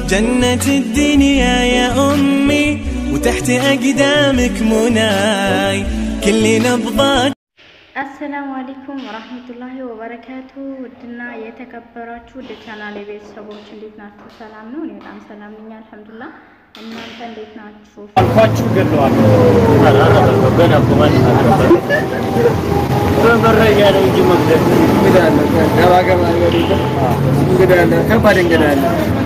جنة الدنيا يا أمي وتحت أقدامك مناي كل نبضات አሰላሙ አለይኩም ወራህመቱላሂ ወበረካቱ። ውድና የተከበራችሁ ውድ ቻናል ቤተሰቦች እንዴት ናችሁ? ሰላም ነው? እኔ በጣም ሰላም ነኝ አልሐምዱሊላህ። እናንተ እንዴት ናችሁ? አልኳችሁ ገለዋለሁ። በመረጃ ነው እንጂ መግደል እንግዳ አለ፣ ገባ ገባ ይበል። እንግዳ አለ፣ ከባድ እንግዳ አለ።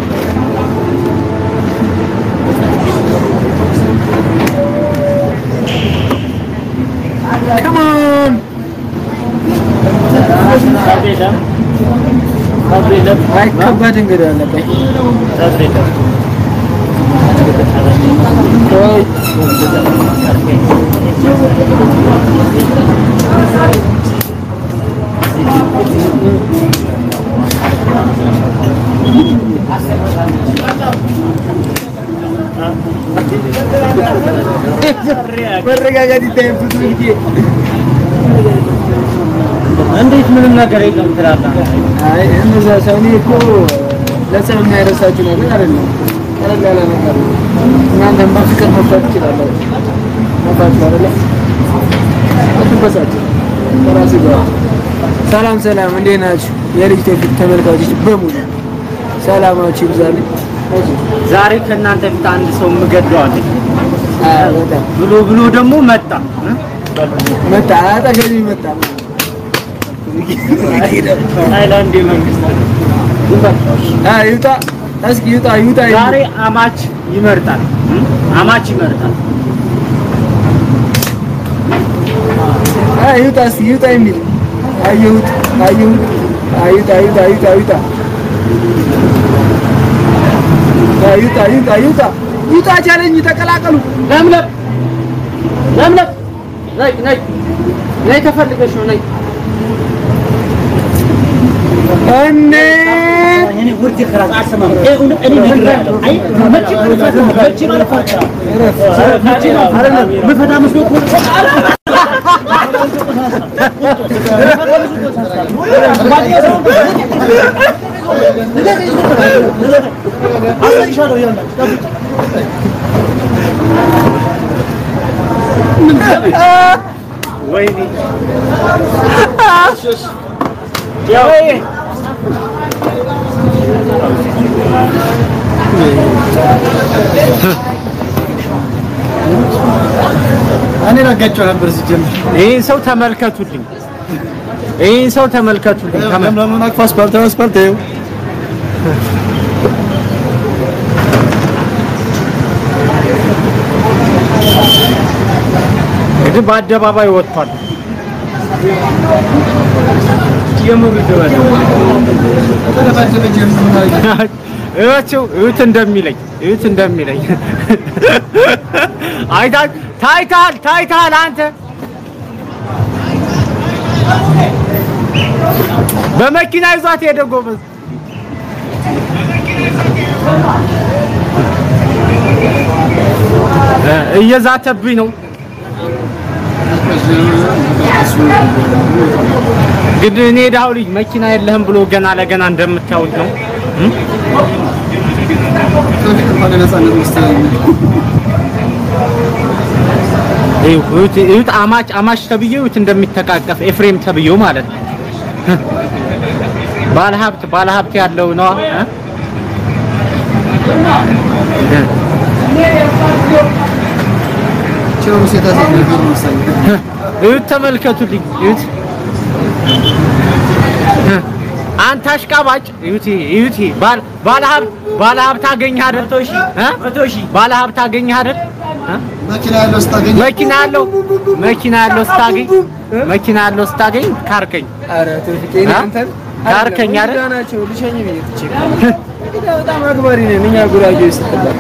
Come on! ጠብ የለም ጠብ የለም አይ ከባድ እንግዳ አለበት። ጠብ የለም ቆይ መረጋጋት ይታያል ብዙ ጊዜ። እንዴት ምንም ነገር የለም ትላለህ? አይ እነዛ ሰው እኔ እኮ ለሰው የሚያረሳችሁ ነገር አይደለም። ቀለል ያለ ነገር ነው። እናንተም በፍቅር መፍታት ትችላላችሁ። መፋችሁ አይደለ? አትበሳችሁ። ከራሱ ጋር ሰላም ሰላም፣ እንዴት ናችሁ? የልጅ ቶፊቅ ተመልካቾች በሙሉ ሰላማችሁ ይብዛልኝ። እሺ ዛሬ ከእናንተ ፊት አንድ ሰው የምገደዋለኝ አይ በጣም ብሎ ብሎ ደግሞ መጣ እ? መጣ፣ አጠገቤ መጣ። ታይላንድ የመንግስት አይ ይውጣ፣ እስኪ ይውጣ፣ ይውጣ። ዛሬ አማች ይመርጣል እ? አማች ይመርጣል አይ ይውጣ፣ እስኪ ይውጣ የሚል አየሁት፣ አየሁት። አይ ይውጣ፣ ይውጣ፣ ይውጣ፣ ይውጣ። አይ ይውጣ፣ ይውጣ፣ ይውጣ፣ ይውጣ። ቻለኝ፣ ተቀላቀሉ። ለምለም ለምለም ነይ ነይ ነይ ተፈልገሽ ነው ነይ እኔ ወይኔ እኔ ረጋቸው ነበር ሲጀምር ይህን ሰው ተመልከቱልኝ ይህን ሰው ተመልከቱልኝ ተመ- ለምለሙን አቅፎ አስፓልት አስፓልት ይኸው እንግዲህ በአደባባይ ወጥቷል እዩዋቸው እዩት እንደሚለኝ እዩት እንደሚለኝ አይታ ታይታል ታይታል አንተ በመኪና ይዟት ሄደ ጎበዝ እ እየዛተብኝ ነው ግን እኔ ዳው ልጅ መኪና የለህም ብሎ ገና ለገና እንደምታዩት ነው እ? እዩት እዩት አማች አማች ተብዬው እዩት እንደሚተቃቀፍ ኤፍሬም ተብዬው ማለት ነው። ባለሀብት ባለሀብት ያለው ነው እ? እዩት ተመልከቱልኝ እዩት አንተ አሽቃባጭ እዩት እዩት ባል ባለሀብት ባለሀብት አገኘህ አይደል እ? ባለሀብት አገኘህ አይደል እ? መኪና ያለው ስታገኝ መኪና ያለው መኪና ያለው ስታገኝ መኪና ያለው ስታገኝ ካርከኝ ኧረ ቶፊቅ እኔ አ? አንተን ካርከኝ አይደል? እንግዳ ናቸው ልሸኝ ብዬ ትቼ እንግዳ በጣም አክባሪ ነን እኛ ጉራጌዎች ስትባል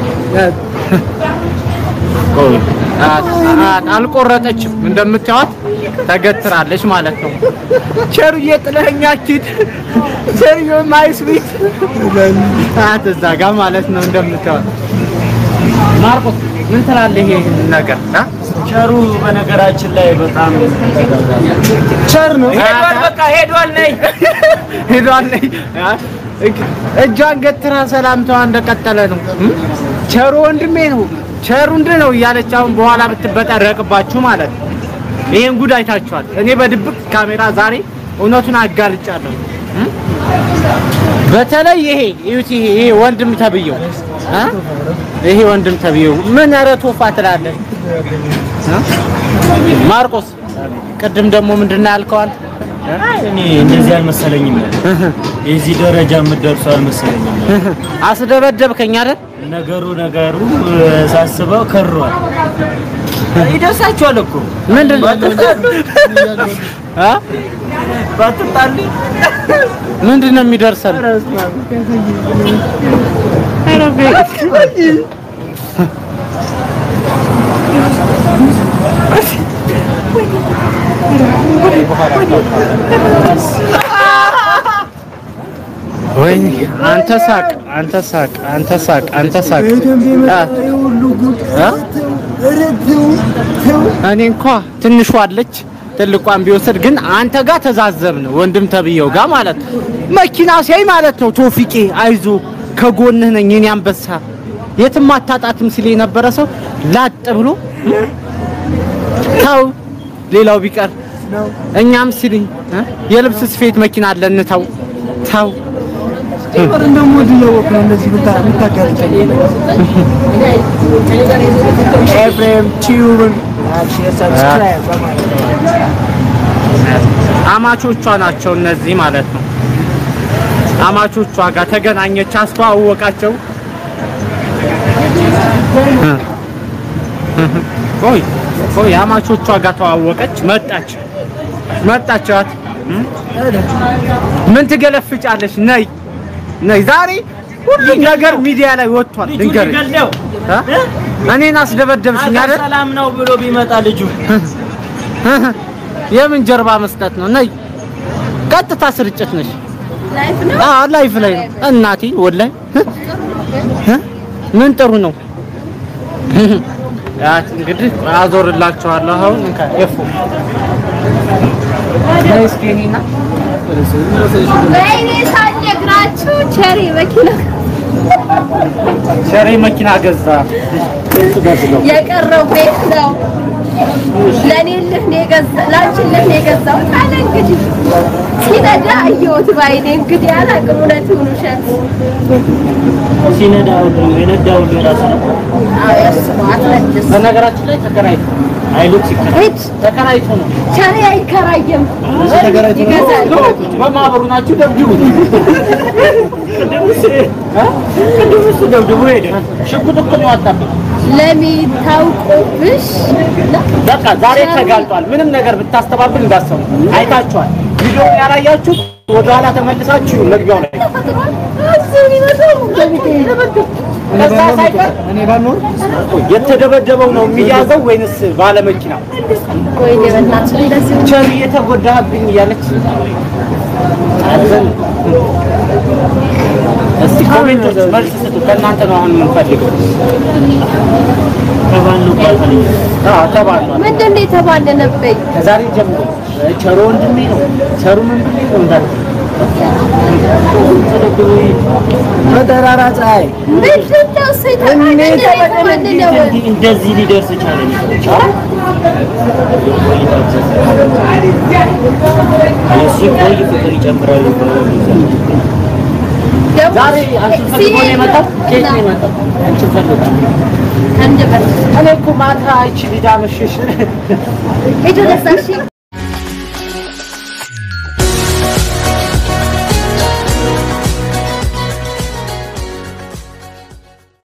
አ- አ- አልቆረጠችም እንደምታዩት ተገትራለች ማለት ነው። ቸሩዬ ጥለኸኝ አትሂድ ቸሩዬ ማይስ ቤት አት እዛ ጋር ማለት ነው እንደምታዩት ማርቆስ ምን ትላለህ ይሄ ነገር አ? ቸሩ በነገራችን ላይ በጣም ቸር ነው። ሄዷል፣ በቃ ሄዷል። ነይ ሄዷል። ነይ እጇን ገትራ ሰላምታዋ እንደቀጠለ ነው። እም? ቸሩ ወንድሜ ነው ቸሩ እንድ ነው እያለች አሁን በኋላ ብትበጠረቅባችሁ ማለት ነው። ይሄን ጉድ አይታችኋል። እኔ በድብቅ ካሜራ ዛሬ እውነቱን አጋልጫለሁ። እም? በተለይ ይሄ እዩት፣ ይሄ ይሄ ወንድም ተብየው እ? ይሄ ወንድም ተብየው ምን ኧረ ቶፋ ትላለህ እ? ማርቆስ ቅድም ደግሞ ምንድን ነው ያልከው አንተ? እኔ እንደዚህ አልመሰለኝም። የዚህ ደረጃ የምትደርሱ አልመሰለኝም። አስደበደብከኝ አይደል? ነገሩ ነገሩ ሳስበው ከሯል። ይደርሳችኋል እኮ ምንድን ነው እ? ባትጣሉ ምንድን ነው የሚደርሰን? ኧረ ቤት ወይኔ አንተ ሳቅ፣ አንተ ሳቅ፣ አንተ ሳቅ፣ አንተ ሳቅ። አ- አ? እኔ እንኳ ትንሿ አለች ትልቋን ቢወስድ ግን አንተ ጋር ተዛዘብን ወንድም ተብየው ጋር ማለት ነው። መኪና ሲያይ ማለት ነው ቶፊቄ አይዞ ከጎንህ ነኝ የኔ አንበሳ የትም አታጣትም ሲል የነበረ ሰው ላጥ ብሎ ተው ሌላው ቢቀር እኛም ሲል እ? የልብስ ስፌት መኪና አለን ተው ተው ጭምር እንደሞ ድለወቅ ነው እንደዚህ ብታ ብታጋርጨኝ ኤፍሬም ቲዩብን ሼር ሰብስክራይብ በማድረግ አማቾቿ ናቸው እነዚህ ማለት ነው። አማቾቿ ጋር ተገናኘች፣ አስተዋወቃቸው። ቆይ ቆይ አማቾቿ ጋር ተዋወቀች፣ መጣች መጣቻት። ምን ትገለፍጫለሽ? ነይ ነይ። ዛሬ ሁሉም ነገር ሚዲያ ላይ ወጥቷል። ልጁ ልንገርሽ ሊገለው እ? እኔን አስደበደብሽኝ አገር አይደል? ሰላም ነው ብሎ ቢመጣ ልጁ የምን ጀርባ መስጠት ነው? ነይ ቀጥታ ስርጭት ነሽ። አዎ ላይፍ ላይ ነው እናቴ። ወላሂ እ? ምን ጥሩ ነው። ያት እንግዲህ አዞርላችኋለሁ። አሁን እንካ ኤፉ ነይ እስኪ እኔና ወይኔ ሳልነግራችሁ ቸሪ መኪና ሸሬ መኪና ገዛ። የቀረው ቤት ነው። ለእኔ ልህ ነው የገዛ ላንቺ ልህ ነው የገዛሁት አለ እንግዲህ ሲነዳ አየሁት ባይኔ እንግዲህ አላውቅም እውነት ይሁን ውሸት። ሲነዳ ሁሉ የነዳ ሁሉ የራሱ ነው። አዎ የእሱ ነው አትመልስ። በነገራችን ላይ ተከራይቶ አይሉት ሲከራ ሂድ ተከራይቶ ነው ቸሪ አይከራየም ይገዛል። በማህበሩ ናችሁ ደብድቡት። ቅድም እሱ ደብድቦ ሄደ። ሽጉጥ እኮ ነው ያወጣብኝ። ለሚን ታውቆብሽ በቃ ዛሬ ተጋልጧል። ምንም ነገር ብታስተባብል እንዳሰሙ አይታችኋል። ቪዲዮውን ያላያችሁ ወደኋላ ተመልሳችሁ መግቢያው ላይ ከዛ ሳይቀር እኔ ባልኖር የተደበደበው ነው የሚያዘው ወይንስ ባለመኪናው? ወይኔ በእናትሽ እንደዚህ ቸር እየተጎዳህብኝ እያለች እስቲ ኮሜንቶች መልስ ስጡ። ከእናንተ ነው አሁን የምንፈልገው። ከባሉ ቋልፈል አዎ ተባሏል። ምንድን ነው የተባለነብኝ? ከዛሬ ጀምሮ ቸሮ ወንድሜ ነው ቸሩ ወንድሜ ነው እንዳለ በጠራራ ፀሐይ ምንድን ነው እሱ የተባለነው? እንደዚህ ሊደርስ ቻለ። እሱ ቆይ ፍቅር ይጨምራል። ዛሬ አንቺን ፈልጎ ነው የመጣው። ከየት ነው የመጣው? አንቺን ፈልጎ አንድ በር እኔ እኮ ማታ አይቺ ሊዳ መሸሽ ሄዶ ለዛ እሺ